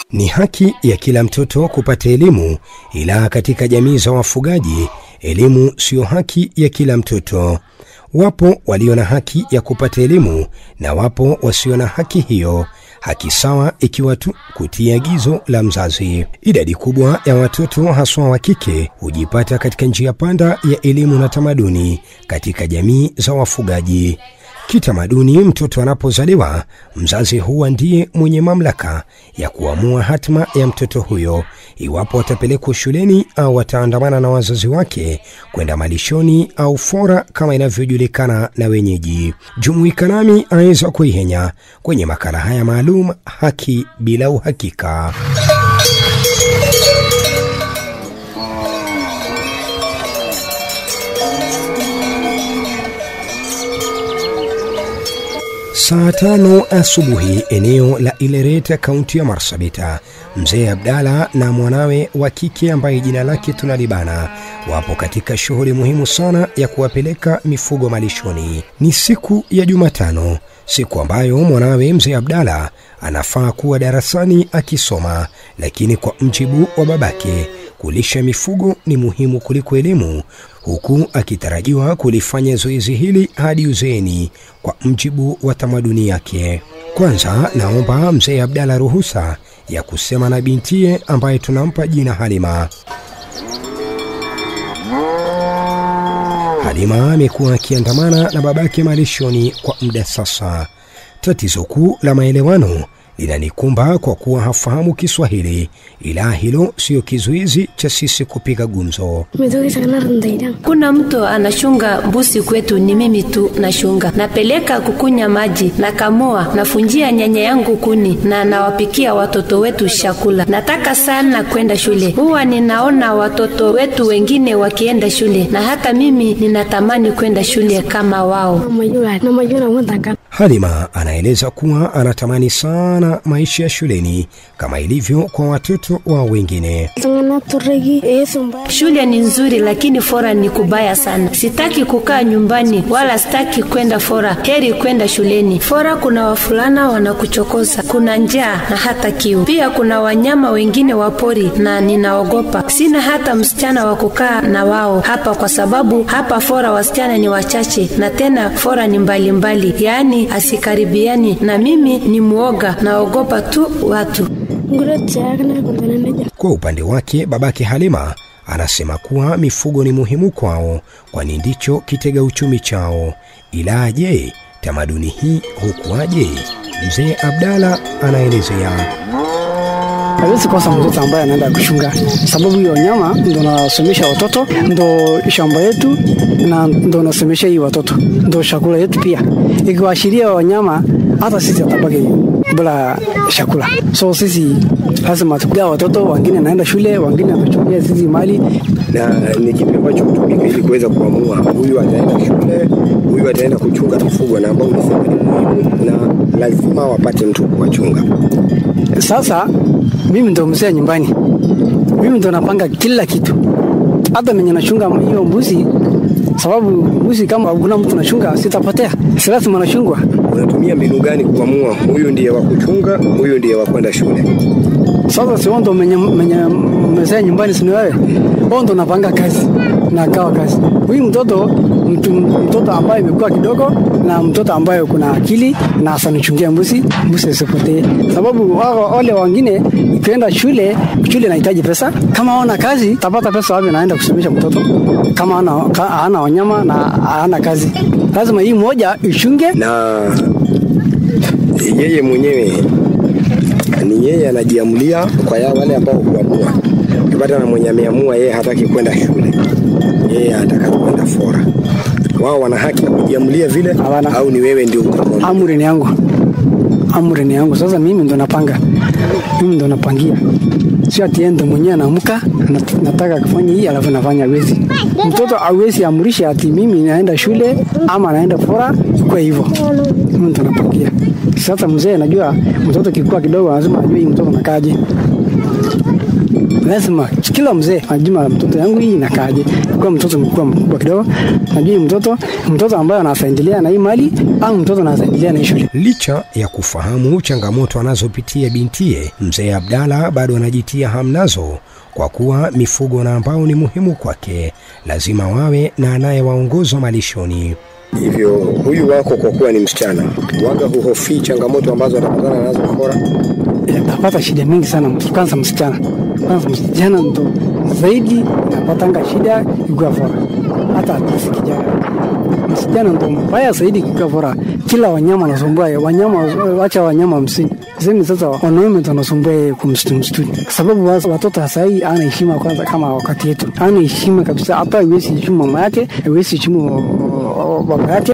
Ni haki ya kila mtoto kupata elimu, ila katika jamii za wafugaji elimu siyo haki ya kila mtoto. Wapo walio na haki ya kupata elimu na wapo wasio na haki hiyo, haki sawa ikiwa tu kutii agizo la mzazi. Idadi kubwa ya watoto haswa wa kike hujipata katika njia panda ya elimu na tamaduni katika jamii za wafugaji. Kitamaduni, mtoto anapozaliwa, mzazi huwa ndiye mwenye mamlaka ya kuamua hatima ya mtoto huyo, iwapo atapelekwa shuleni au ataandamana na wazazi wake kwenda malishoni au fora kama inavyojulikana na wenyeji. Jumuika nami aweza kuihenya kwenye makala haya maalum, haki bila uhakika. Saa tano asubuhi eneo la Ilereta, kaunti ya Marsabit, mzee Abdalla na mwanawe wa kike ambaye jina lake tunalibana wapo katika shughuli muhimu sana ya kuwapeleka mifugo malishoni. Ni siku ya Jumatano, siku ambayo mwanawe mzee Abdalla anafaa kuwa darasani akisoma, lakini kwa mjibu wa babake kulisha mifugo ni muhimu kuliko elimu, huku akitarajiwa kulifanya zoezi hili hadi uzeeni kwa mjibu wa tamaduni yake. Kwanza naomba mzee Abdalla ruhusa ya kusema na bintiye ambaye tunampa jina Halima. Halima amekuwa akiandamana na babake malishoni kwa muda sasa. Tatizo kuu la maelewano linanikumba kwa kuwa hafahamu Kiswahili, ila hilo siyo kizuizi cha sisi kupiga gumzo. Kuna mtu anashunga mbuzi kwetu, ni mimi tu nashunga, napeleka kukunya maji, nakamua, nafunjia nyanya yangu kuni na nawapikia watoto wetu chakula. Nataka sana kwenda shule, huwa ninaona watoto wetu wengine wakienda shule, na hata mimi ninatamani kwenda shule kama wao. Halima anaeleza kuwa anatamani sana maisha ya shuleni kama ilivyo kwa watoto wa wengine. Shule ni nzuri, lakini fora ni kubaya sana. Sitaki kukaa nyumbani wala sitaki kwenda fora, heri kwenda shuleni. Fora kuna wafulana wanakuchokoza, kuna njaa na hata kiu. Pia kuna wanyama wengine wa pori na ninaogopa. Sina hata msichana wa kukaa na wao hapa, kwa sababu hapa fora wasichana ni wachache na tena fora ni mbalimbali mbali. Yaani asikaribiani na mimi ni mwoga, naogopa tu watu. Kwa upande wake babake Halima anasema kuwa mifugo ni muhimu kwao, kwani ndicho kitega uchumi chao. Ila je, tamaduni hii hukuaje? Mzee Abdalla anaelezea. hawezi kosa mtoto ambaye anaenda kuchunga, sababu hiyo nyama ndo nasomesha watoto, ndo shamba yetu na ndo nasomesha hii watoto, ndo chakula yetu pia. Ikiwaashiria wanyama, hata sisi atabaki bila chakula. So sisi lazima tugaa watoto, wengine naenda shule, wengine wanachungia sisi mali. Na ni kipi ambacho hutumika ili kuweza kuamua huyu ataenda shule, huyu ataenda kuchunga mifugo, na ambao umesema ni muhimu na lazima wapate mtu kuwachunga? Sasa mimi ndo mzee nyumbani, mimi ndo napanga kila kitu, hata menye nachunga hiyo mbuzi, sababu mbuzi kama kuna mtu nachunga sitapotea, si lazima nachungwa. Unatumia mbinu gani kuamua huyu ndiye wa kuchunga, huyu ndiye wa kwenda shule? Sasa si wewe ndo menye, menye mzee nyumbani, sini wewe, wewe ndo napanga kazi na gawa kazi. Huyu mtoto mtu, mtoto ambaye imekuwa kidogo na mtoto ambaye kuna akili na asanichungia mbuzi, mbuzi asipotee, sababu wao wale wengine ikienda shule, shule inahitaji pesa. Kama hawana kazi, tapata pesa wapi? Naenda kusomesha mtoto kama hana ka- hana wanyama na hana kazi, lazima hii moja ichunge Na yeye mwenyewe ni yeye anajiamulia kwa ya wale ambao huamua. Ukipata na mwenye ameamua yeye hataki kwenda shule, yeye anataka kwenda fora, wao wana haki ya kujiamulia vile, Hawana. au ni wewe ndio utamwamua? amri ni yangu, amri ni yangu. Sasa mimi ndo napanga, mimi ndo napangia, sio ati yeye ndo mwenyewe anaamka nat- nataka kufanya hii alafu nafanya wezi. Mtoto awezi amrisha ati mimi naenda shule ama naenda fora, kwa hivyo mimi ndo napangia. Sasa mzee najua mtoto kikuwa kidogo, lazima ajue hii mtoto nakaje, lazima kila mzee ajuma mtoto yangu hii inakaaje, kwa mtoto mkubwa mkubwa kidogo, najua mtoto mtoto ambaye anaendelea na hii mali au mtoto anaendelea na hii shule. Licha ya kufahamu changamoto anazopitia bintie, mzee Abdalla bado anajitia hamnazo kwa kuwa mifugo na ambao ni muhimu kwake, lazima wawe na anayewaongoza malishoni. Hivyo huyu wako kwa kuwa ni msichana, waga huhofii changamoto ambazo atapatana nazo Fora? Napata shida mingi sana, kwanza msichana, kwanza msichana ndo zaidi napatanga shida ikiwa Fora, hata si kijana msichana ndo mbaya zaidi kikiwa Fora. Kila wanyama wanasumbua wanyama, wacha wanyama hamsini semi sasa wanaume tunasumbua yeye kumsitu msituni, kwa sababu watoto sasa hii ana heshima kwanza, kama wakati yetu ana heshima kabisa, hata haiwezi heshimu mama yake, haiwezi heshimu baba yake.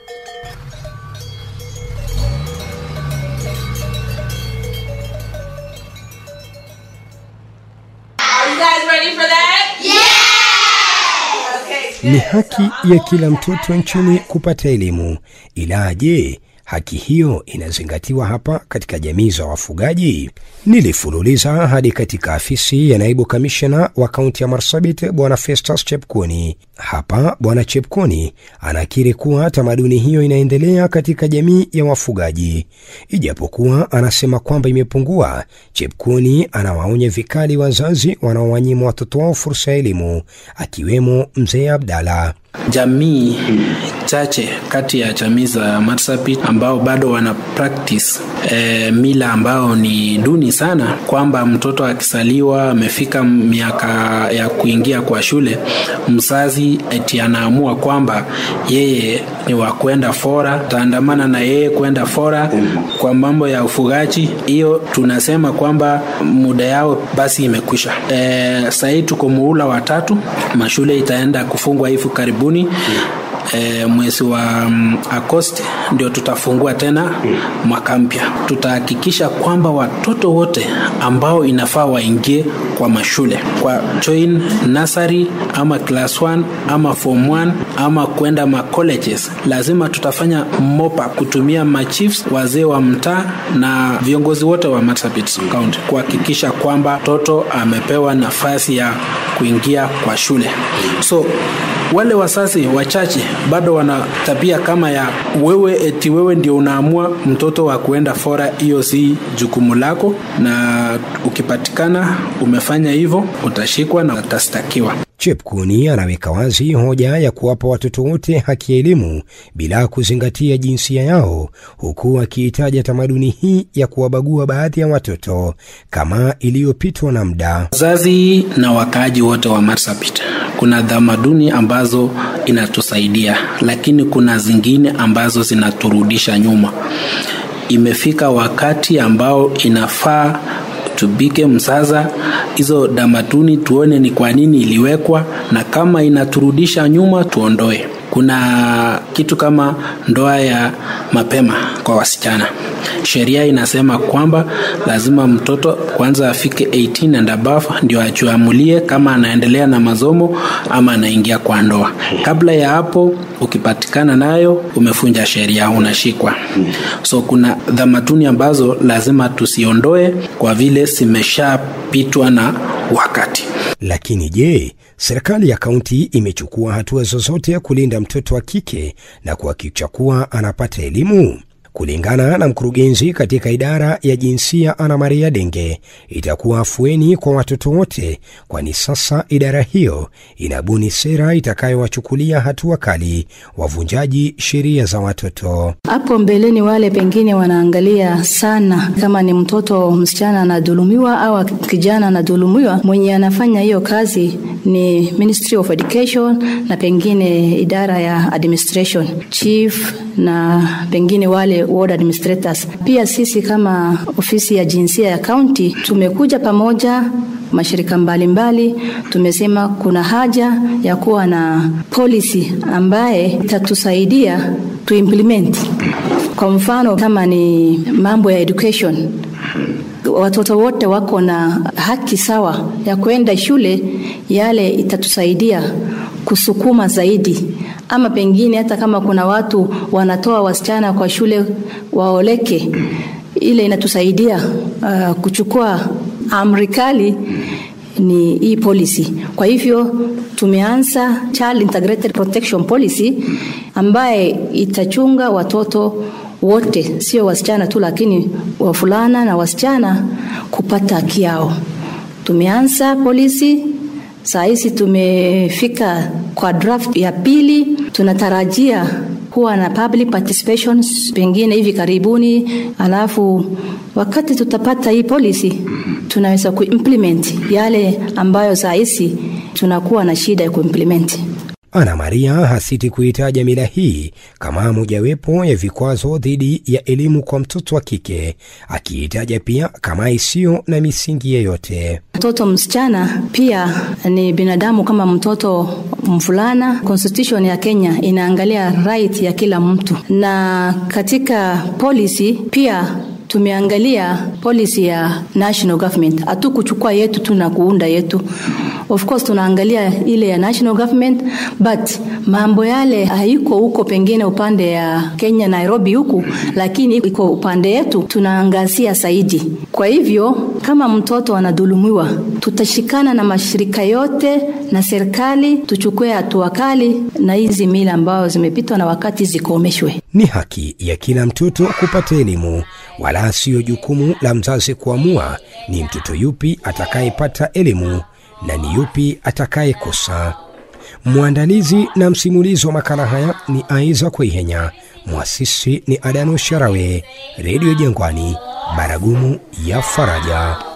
Ni haki ya kila mtoto nchini kupata elimu, ila je, haki hiyo inazingatiwa hapa katika jamii za wafugaji? Nilifululiza hadi katika afisi ya naibu kamishna wa kaunti ya Marsabit, Bwana Festus Chepkoni. Hapa Bwana Chepkoni anakiri kuwa tamaduni hiyo inaendelea katika jamii ya wafugaji, ijapokuwa anasema kwamba imepungua. Chepkoni anawaonya vikali wazazi wanaowanyima watoto wao fursa ya elimu, akiwemo mzee Abdalla. Jamii chache kati ya jamii za Marsabit ambao bado wana practice e, mila ambao ni duni sana, kwamba mtoto akisaliwa amefika miaka ya kuingia kwa shule, mzazi eti anaamua kwamba yeye ni wa kwenda fora, taandamana na yeye kwenda fora kwa mambo ya ufugaji. Hiyo tunasema kwamba muda yao basi imekwisha. E, sahii tuko muula wa tatu, mashule itaenda kufungwa hivi karibuni E, mwezi wa um, Agosti ndio tutafungua tena mwaka mpya. Tutahakikisha kwamba watoto wote ambao inafaa waingie kwa mashule kwa join nursery ama class 1 ama form 1 ama kwenda ma colleges, lazima tutafanya mopa kutumia machiefs, wazee wa mtaa na viongozi wote wa Marsabit County kuhakikisha kwamba mtoto amepewa nafasi ya kuingia kwa shule. So wale wazazi wachache bado wana tabia kama ya wewe eti wewe ndio unaamua mtoto wa kuenda fora. Hiyo si jukumu lako, na ukipatikana umefanya hivyo utashikwa na utastakiwa. Chepkuni anaweka wazi hoja ya kuwapa watoto wote haki ya elimu bila kuzingatia jinsia yao, huku akiitaja tamaduni hii ya kuwabagua baadhi ya watoto kama iliyopitwa na muda. Wazazi na wakaaji wote wa Marsabit, kuna tamaduni ambazo inatusaidia, lakini kuna zingine ambazo zinaturudisha nyuma. Imefika wakati ambao inafaa tubike msasa hizo damatuni, tuone ni kwa nini iliwekwa, na kama inaturudisha nyuma tuondoe. Kuna kitu kama ndoa ya mapema kwa wasichana. Sheria inasema kwamba lazima mtoto kwanza afike 18 and above ndio achuamulie kama anaendelea na masomo ama anaingia kwa ndoa. Kabla ya hapo, ukipatikana nayo umefunja sheria, unashikwa. So kuna dhamatuni ambazo lazima tusiondoe kwa vile zimeshapitwa na wakati. Lakini je, serikali ya kaunti imechukua hatua zozote kulinda mtoto wa kike na kuhakikisha kuwa anapata elimu? Kulingana na mkurugenzi katika idara ya jinsia Ana Maria Denge, itakuwa afueni kwa watoto wote, kwani sasa idara hiyo inabuni sera itakayowachukulia hatua kali wavunjaji sheria za watoto. Hapo mbeleni, wale pengine wanaangalia sana kama ni mtoto msichana anadhulumiwa au kijana anadhulumiwa, mwenye anafanya hiyo kazi ni Ministry of Education na pengine idara ya administration chief na pengine wale ward administrators. Pia sisi kama ofisi ya jinsia ya kaunti tumekuja pamoja mashirika mbalimbali mbali, tumesema kuna haja ya kuwa na policy ambaye itatusaidia tu implement. Kwa mfano kama ni mambo ya education watoto wote wako na haki sawa ya kwenda shule, yale itatusaidia kusukuma zaidi, ama pengine hata kama kuna watu wanatoa wasichana kwa shule waoleke, ile inatusaidia uh, kuchukua amri kali ni hii policy. Kwa hivyo tumeanza Child Integrated Protection Policy ambaye itachunga watoto wote, sio wasichana tu, lakini wavulana na wasichana kupata haki yao. Tumeanza polisi saa hizi tumefika kwa draft ya pili, tunatarajia kuwa na public participation pengine hivi karibuni, alafu wakati tutapata hii policy tunaweza kuimplement yale ambayo saa hizi tunakuwa na shida ya kuimplement. Ana Maria hasiti kuitaja mila hii kama mojawapo ya vikwazo dhidi ya elimu kwa mtoto wa kike, akiitaja pia kama isiyo na misingi yeyote. Mtoto msichana pia ni binadamu kama mtoto mvulana. Constitution ya Kenya inaangalia right ya kila mtu, na katika policy pia tumeangalia policy ya national government, hatukuchukua yetu tu na kuunda yetu. Of course tunaangalia ile ya national government, but mambo yale haiko huko pengine upande ya Kenya Nairobi huku, lakini iko upande yetu tunaangazia zaidi. Kwa hivyo kama mtoto anadhulumiwa, tutashikana na mashirika yote na serikali, tuchukue hatua kali na hizi mila ambazo zimepitwa na wakati zikomeshwe. Ni haki ya kila mtoto kupata elimu, wala siyo jukumu la mzazi kuamua ni mtoto yupi atakayepata elimu na ni yupi atakayekosa. Mwandalizi na msimulizi wa makala haya ni Aiza Kweihenya, mwasisi ni Adano Sharawe, Redio Jangwani, Baragumu ya Faraja.